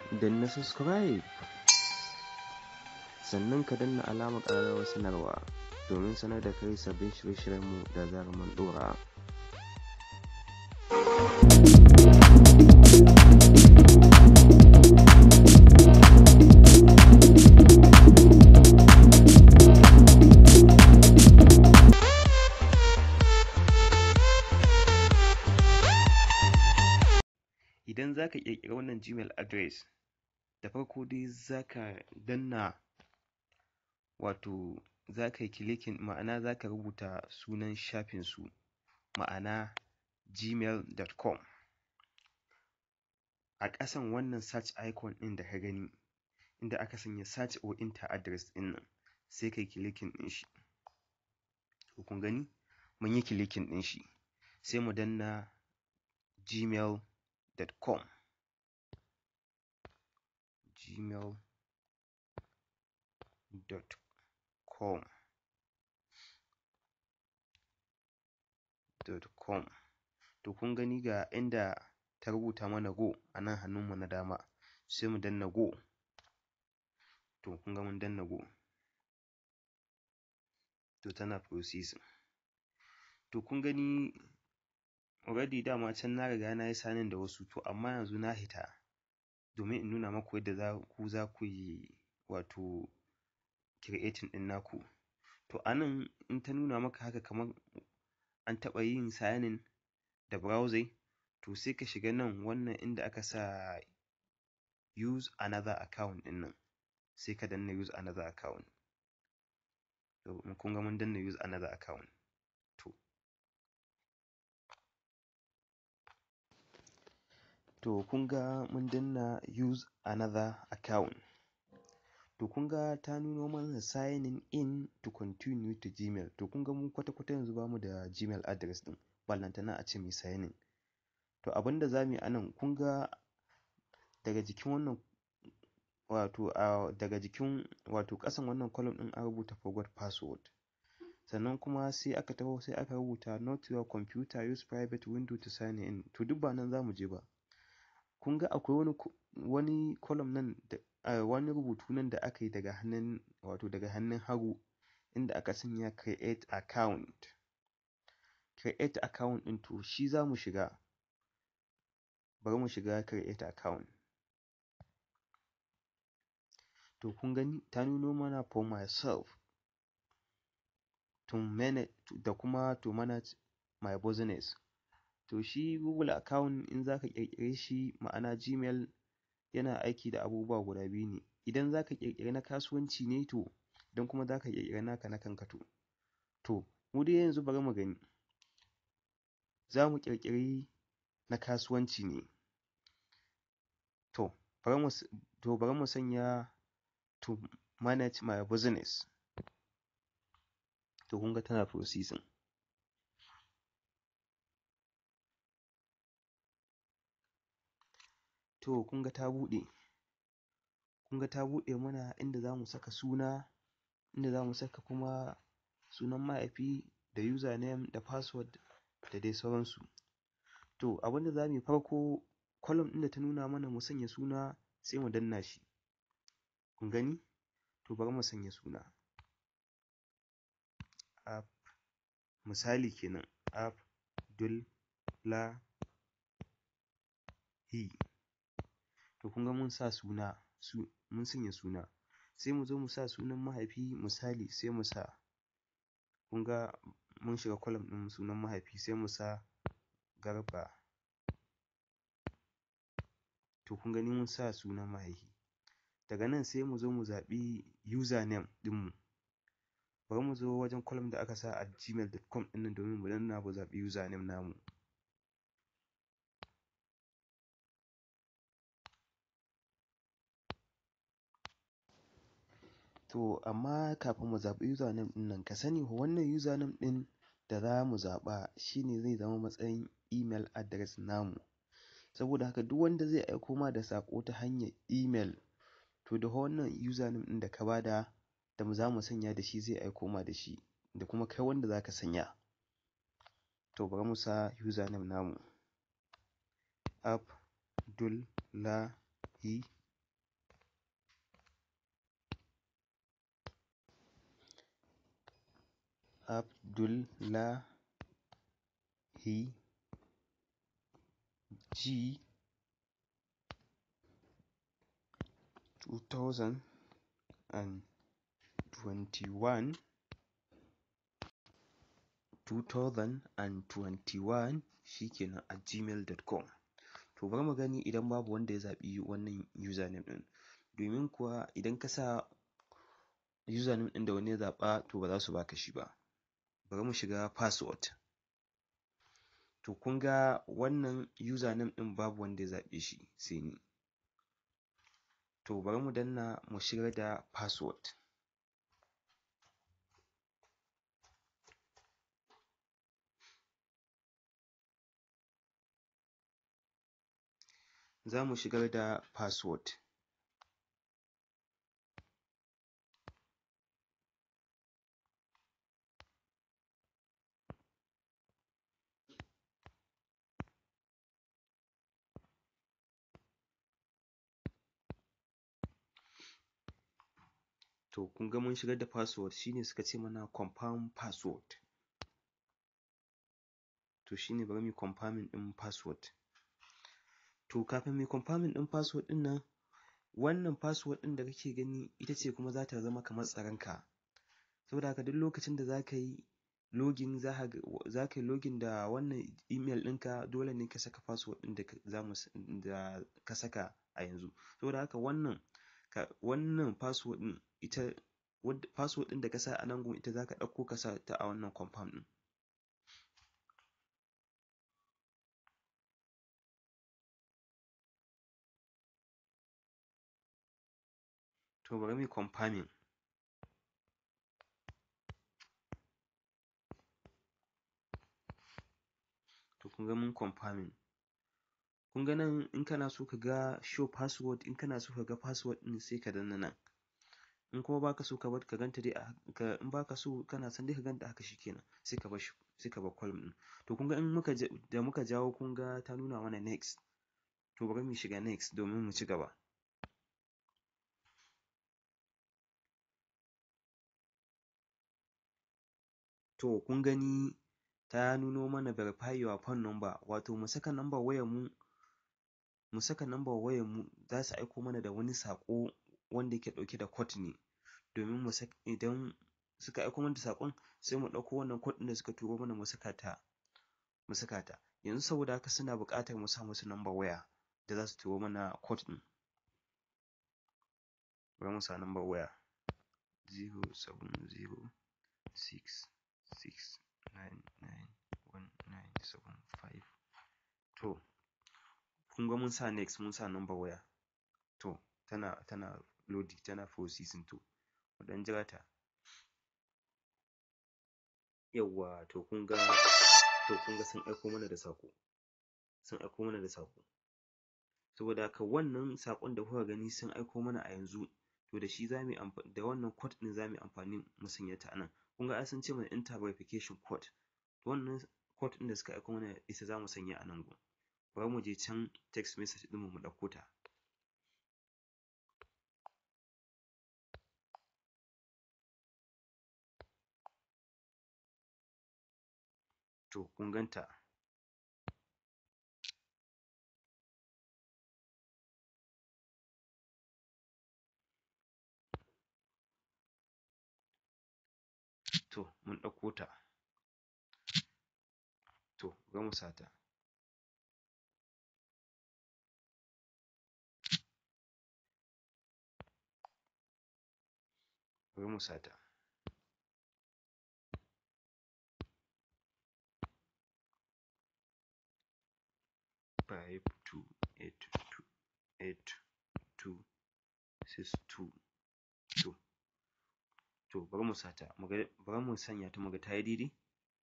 danna subscribe sannan ka danna alamar ƙararrawar sanarwa domin sanar da kai sabbin shirye-shiryenmu da zarar mun ɗora. Idan za ka ƙirƙiri wannan Gmail address, da farko dai za ka danna wato za ka yi clicking ma'ana za ka rubuta sunan shafinsu ma'ana gmail.com. A ƙasan wannan search icon ɗin da ka gani inda aka sanya search or enter address ɗin nan sai ka yi clicking ɗin shi. To kun gani mun yi clicking ɗin shi sai mu danna gmail.com. gmail.com .com to kun gani ga inda ta rubuta mana go a nan hannunmu na dama sai mu danna go to kun ga mun danna go to tana processing to kun gani already dama can na riga na yi signing da wasu to amma yanzu na hita domin in nuna maku yadda ku za ku yi wato creating ɗin naku to a nan in ta nuna maka haka kamar an taɓa yin signing da browsing to sai ka shiga nan wannan inda aka sa use another account ɗin nan sai ka danna use another account to kun ga mun danna use another account to to kun ga mun danna use another account to kun ga ta nuno mana signing in to continue to gmail to kun ga mu kwata-kwata yanzu bamu da gmail address ɗin ballantana a ce mu yi signing to abinda za mu yi a nan kun ga daga jikin wannan wato a daga jikin wato ƙasan wannan column ɗin an rubuta forgot password sannan kuma sai aka taho sai aka rubuta not your computer use private window to sign in to duk ba nan za mu je ba kun ga akwai wani wani column nan da wani rubutu nan da aka yi daga hannun wato daga hannun hagu inda aka sanya create account create account ɗin to shi za mu shiga bari mu shiga create account to kun gani ta nuno mana for myself to manage da kuma to manage my business to shi google account in za ka ƙirƙire shi ma'ana gmail yana aiki da abubuwa guda biyu ne idan za ka ƙirƙiri na kasuwanci ne to idan kuma za ka ƙirƙiri naka na kanka to to mu dai yanzu bari mu gani za mu ƙirƙiri na kasuwanci ne to bari mu to bari mu sanya to manage my business to kun ga tana processing to kun ga ta buɗe kun ga ta buɗe mana inda za mu saka suna inda za mu saka kuma sunan mahaifi da username da password da dai sauransu to abinda za mu yi farko column ɗin da ta nuna mana mu sanya suna sai mu danna shi kun gani to bari mu sanya suna app misali kenan Abdullahi to kun ga mun sa suna su mun sanya suna sai mu zo mu sa sunan mahaifi misali sai mu sa kun ga mun shiga column ɗin sunan mahaifi sai mu sa Garba to kun gani mun sa sunan mahaifi daga nan sai mu zo mu zaɓi username ɗinmu bari mu zo wajen column da aka sa at gmail.com ɗin nan domin mu danna mu zaɓi username namu to amma kafin mu zaɓi username ɗin nan ka sani fa wannan username ɗin da za mu zaɓa shi ne zai zama matsayin email address namu saboda haka duk wanda zai aiko ma da saƙo ta hanyar email to da wannan username ɗin da ka bada da za mu sanya da shi zai aiko ma da shi da kuma kai wanda za ka sanya to bari mu sa username namu Abdullahi Abdullahi G two thousand and twenty-one two thousand and twenty-one shikenan at gmail dot com to bari mu gani idan babu wanda ya zaɓi wannan username ɗin domin kuwa idan ka sa username ɗin da wani ya zaɓa to ba za su baka shi ba bari mu shiga password to kun ga wannan username ɗin babu wanda ya zaɓe shi sai ni to bari mu danna mu shigar da password za mu shigar da password to kun ga mun shigar da password shine suka ce mana confirm password to shine bari mu confirming ɗin password to kafin mu confirming ɗin password ɗin nan wannan password ɗin da kake gani ita ce kuma za ta zama kamar tsaron ka saboda haka duk lokacin da za ka yi login za ka za ka yi login da wannan email ɗinka dole ne ka saka password ɗin da za mu da ka saka a yanzu saboda haka wannan ka wannan password ɗin ita password ɗin da ka sa a nan gun ita za ka ɗauko ka sa ta a wannan confirm ɗin to bari mu yi confirming to kun ga mun confirming kun ga nan in kana so ka ga show password in kana so ka ga password ɗin sai ka danna nan in kuma baka so ka bar ka ganta dai a haka in baka so kana son dai ka ganta haka shikenan sai ka bar shi sai ka bar column ɗin to kun ga in muka da muka jawo kun ga ta nuna mana next to bari mu shiga next domin mu ci gaba to kun gani ta nuno mana verify your phone number wato mu saka number wayar mu mu saka number wayar mu za su aiko mana da wani saƙo wanda yake ɗauke da code ne domin mu saka idan suka aiko mana da saƙon sai mu ɗauko wannan code ɗin da suka turo mana mu saka ta mu saka ta yanzu saboda haka suna buƙatar mu sa musu number waya da za su turo mana code ɗin bari mu sa number waya zero seven zero six six nine nine one nine seven five to kun ga mun sa next mun sa number waya to tana tana loading tana processing to mu ɗan jira ta yawwa to kun ga to kun ga sun aiko mana da saƙo sun aiko mana da saƙo saboda haka wannan saƙon da kuka gani sun aiko mana a yanzu to da shi za mu yi amfani da wannan code ɗin za mu yi amfani mu sanya ta a nan kun ga ai sun ce mana enter verification code to wannan code ɗin da suka aiko mana ita za mu sanya a nan gun bari mu je can text message ɗinmu mu ɗauko ta to kun gan ta to mun ɗauko ta to bari mu sa ta bari mu sa ta five two eight two eight two six two to to bari mu sa ta mu ga bari mu sanya ta mu ga ta yi daidai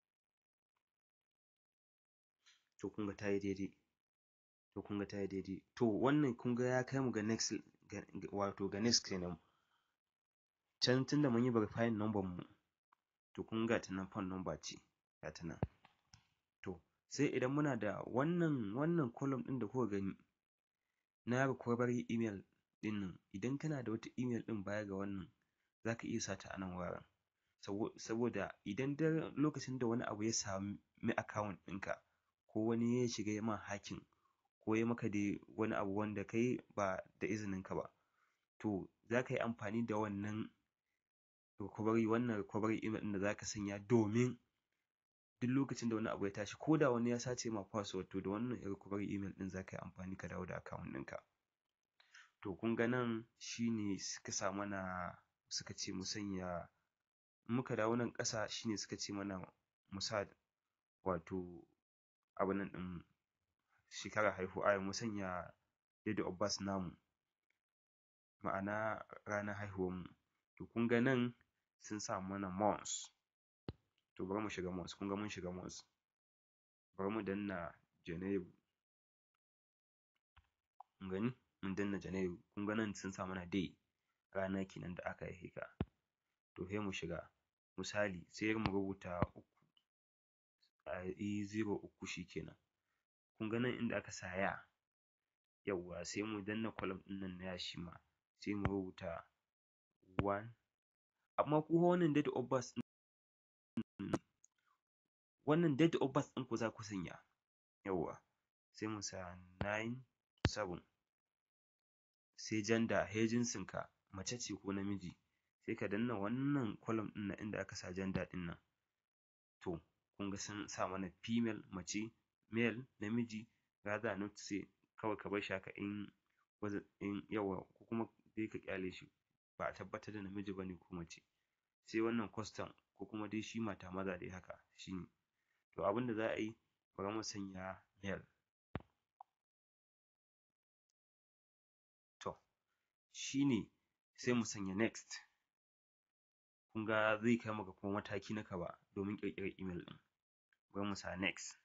to kun ga ta yi daidai to kun ga ta yi daidai to wannan kun ga ya kai mu ga next wato ga next kenan can tunda mun yi verifying number mu to kun ga ta nan phone number ce ga ta nan to sai idan muna da wannan wannan column ɗin da kuka gani na recovery email ɗin nan idan kana da wata email ɗin baya ga wannan za ka iya sa ta a nan wuraren saboda idan duk lokacin da wani abu ya sami account ɗinka ko wani ya shiga ya ma hacking ko ya maka dai wani abu wanda kai ba da izininka ba to za ka yi amfani da wannan recovery wannan recovery email ɗin da za ka sanya domin duk lokacin da wani abu ya tashi ko da wani ya sace ma password to da wannan recovery email ɗin za ka yi amfani ka dawo da account ɗinka to kun ga nan shi ne suka sa mana suka ce mu sanya in muka dawo nan ƙasa shi ne suka ce mana mu sa wato abin nan ɗin shekarar haihuwa mu sanya date of birth namu ma'ana ranar haihuwarmu to kun ga nan sun sa mana month to bari mu shiga month kun ga mun shiga month bari mu danna Janairu kun gani mun danna Janairu kun ga nan sun sa mana day rana kenan da aka haife ka to sai mu shiga misali sai mu rubuta uku a yi zero uku shi kenan kun ga nan inda aka sa ya yawwa sai mu danna column ɗin nan na ya shi ma sai mu rubuta one amma ku fa wannan date of birth ɗin wannan date of birth ɗinku za ku sanya yawwa sai mu sa nine seven sai gender sai jinsinka mace ce ko namiji sai ka danna wannan column ɗin nan inda aka sa gender ɗin nan to kun ga sun sa mana female mace male namiji rather not say kawai ka bar shi haka in in yawwa ko kuma dai ka ƙyale shi ba a tabbatar da namiji ba ne ko mace sai wannan custom ko kuma dai shi mata maza dai haka shi ne to abin da za a yi bari mu sanya male to shi ne sai mu sanya next kun ga zai kai mu ga kuma mataki na gaba domin ƙirƙirar email ɗin bari mu sa next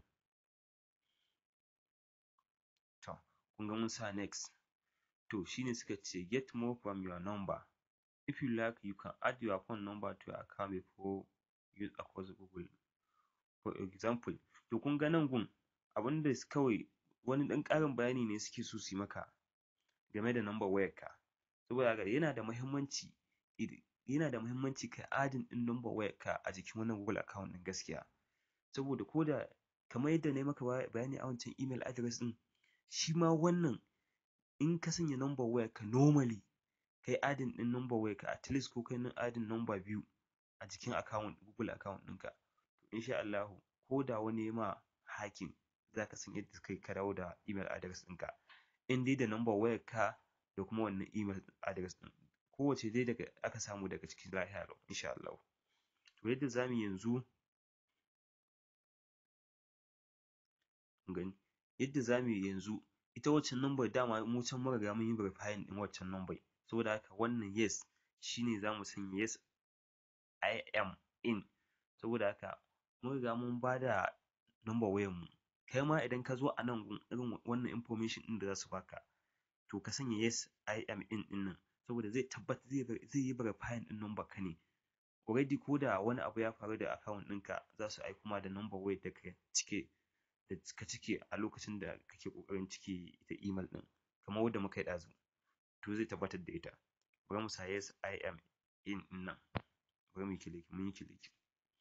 to kun ga mun sa next to shi ne suka ce get more from your number if you like you can add your phone number to your account before use across google for example to kun ga nan gun abin da kawai wani ɗan ƙarin bayani ne suke so su yi maka game da number wayarka saboda haka yana da muhimmanci yana da muhimmanci kai adding ɗin number wayarka a jikin wannan google account ɗin gaskiya saboda ko da kamar yadda na yi maka bayani a wancan email address ɗin shi ma wannan in ka sanya number wayarka normally kai adding ɗin number wayarka at least ko kai adding number biyu a jikin account google account ɗinka to in sha Allahu ko da wani ya ma hacking za ka san yadda kai ka dawo da email address ɗinka in dai da number wayarka da kuma wannan email address ɗin kowacce dai daga aka samu daga ciki lafiya lau in sha Allahu to yadda za mu yi yanzu kun gani yadda za mu yi yanzu ita waccan number dama mu can mun riga mun yi verifying ɗin waccan number saboda haka wannan yes shi ne za mu sanya yes I am in saboda haka mun riga mun ba da number wayarmu kai ma idan ka zo a nan gun irin wannan information ɗin da za su ba ka to ka sanya yes I am in ɗin nan saboda zai tabbatar zai yi verifying ɗin number ka ne already ko da wani abu ya faru da account ɗinka za su aiko ma da number wayar da ka cike da ka cike a lokacin da kake ƙoƙarin cike ita email ɗin kamar wadda muka yi ɗazu to zai tabbatar da ita bari mu sa yes I am in ɗin nan bari mu yi clicking mun yi clicking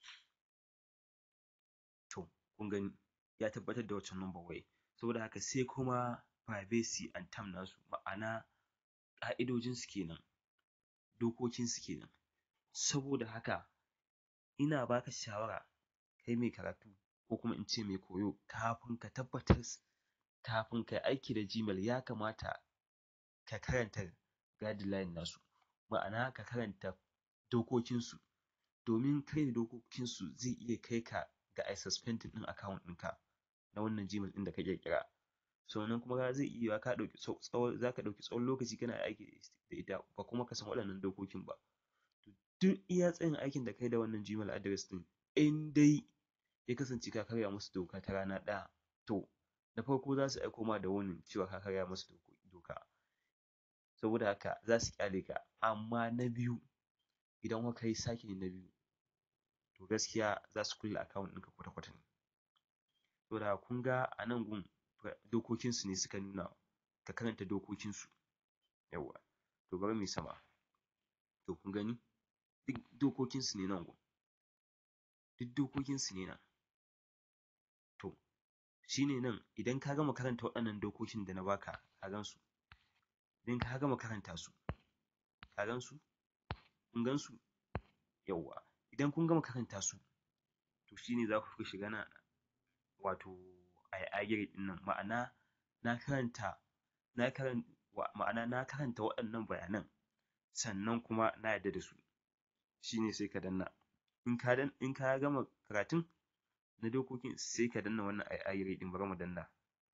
to kun gani ya tabbatar da waccan number wayar saboda haka sai kuma privacy and term nasu ma'ana ƙa'idojinsu kenan dokokinsu kenan saboda haka ina ba ka shawara kai mai karatu ko kuma in ce mai koyo kafin ka tabbatar kafin ka yi aiki da Gmail ya kamata ka karanta guideline nasu ma'ana ka karanta dokokinsu domin karya dokokinsu zai iya kai ka ga a yi suspending ɗin account ɗinka na wannan Gmail ɗin da ka ƙirƙira sannan kuma zai iya yiwuwa ka ɗauki tsawon za ka ɗauki tsawon lokaci kana aiki da ita ba kuma ka san waɗannan dokokin ba duk iya tsayin aikin da ka yi da wannan Gmail address ɗin in dai ya kasance ka karya musu doka ta rana ɗaya to da farko za su aiko ma da warning cewa ka karya musu doka saboda haka za su ƙyale ka amma na biyu idan fa ka yi sake yin na biyu to gaskiya za su kulle account ɗinka kwata-kwata ne saboda haka kun ga a nan gun dokokinsu ne suka nuna ka karanta dokokinsu yawwa to bari mu yi sama to kun gani duk dokokinsu ne nan gun duk dokokinsu ne nan to shi ne nan idan ka gama karanta waɗannan dokokin da na baka ka gansu idan ka gama karanta su ka gansu kun gansu yawwa idan kun gama karanta su to shi ne za ku shiga nan wato ai agree ɗin nan ma'ana na karanta na karan ma'ana na karanta waɗannan bayanan sannan kuma na yarda da su shi ne sai ka danna in ka dan in ka gama karatun na dokokin sai ka danna wannan ai agree ɗin bari mu danna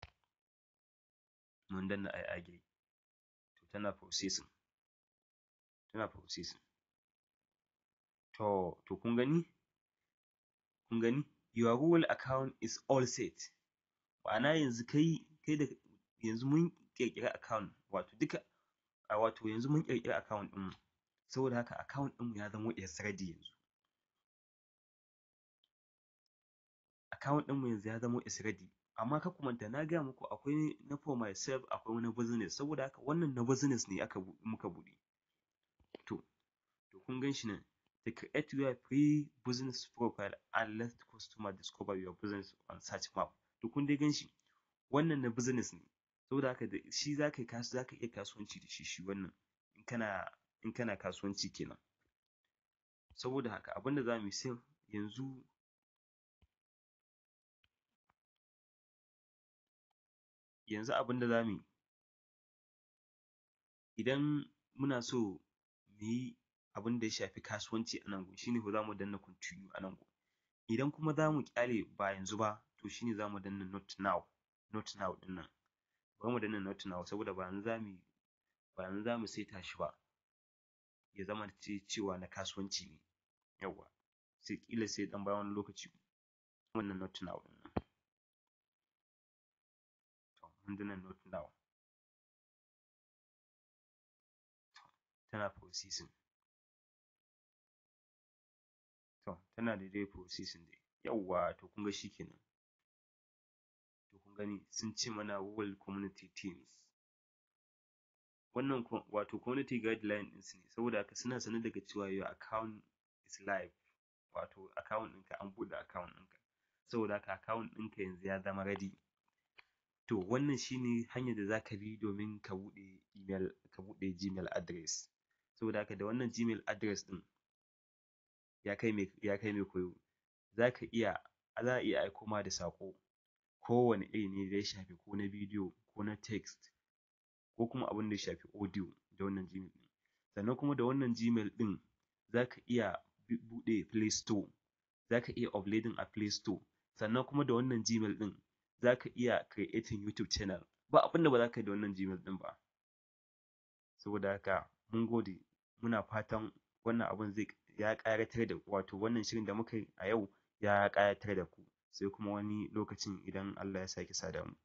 mun danna ai agree to tana processing tana processing to to kun gani kun gani your google account is all set ma'ana yanzu kai kai da yanzu mun ƙirƙiri account wato duka a wato yanzu mun ƙirƙiri account ɗinmu saboda haka account ɗinmu ya zamo is ready yanzu account ɗinmu yanzu ya zamo is ready amma kar ku manta na gaya muku akwai na for myself akwai na business saboda haka wannan na business ne aka muka buɗe to to kun gan shi nan to create your free business profile and let customer discover your business on search map to kun dai gan shi wannan na business ne saboda haka da shi za ka yi za ka iya kasuwanci da shi shi wannan in kana in kana kasuwanci kenan saboda haka abin da za mu yi sai yanzu yanzu abin da za mu yi idan muna so mu yi abin da ya shafi kasuwanci a nan gun shi ne fa za mu danna continue a nan gun idan kuma za mu ƙyale ba yanzu ba to shi ne za mu danna not now not now ɗin nan bari mu danna not now saboda ba yanzu za mu yi ba yanzu za mu saita shi ba ya zamance cewa na kasuwanci ne yawwa sai ƙila sai ɗan bayan wani lokaci wannan not now ɗin nan to mun danna not now tana processing to tana da dai processing dai yawwa to kun ga shi kenan to kun gani sun ce mana Google community teams wannan wato community guideline ɗinsu ne saboda haka suna sane daga cewa your account is live wato account ɗinka an buɗe account ɗinka saboda haka account ɗinka yanzu ya zama ready to wannan shi ne hanyar da za ka bi domin ka buɗe email ka buɗe gmail address saboda haka da wannan gmail address ɗin ya kai mai ya kai mai koyo za ka iya za a iya aiko ma da saƙo kowane iri ne da ya shafi ko na bidiyo ko na text ko kuma abin da ya shafi audio da wannan gmail ɗin sannan kuma da wannan gmail ɗin za ka iya buɗe play store za ka iya uploading a play store sannan kuma da wannan gmail ɗin za ka iya creating youtube channel ba abin da ba za ka yi da wannan gmail ɗin ba saboda haka mun gode muna fatan wannan abun zai ya ƙayatar da wato wannan shirin da muka yi a yau ya ƙayatar da ku sai kuma wani lokacin idan Allah ya sake sada mu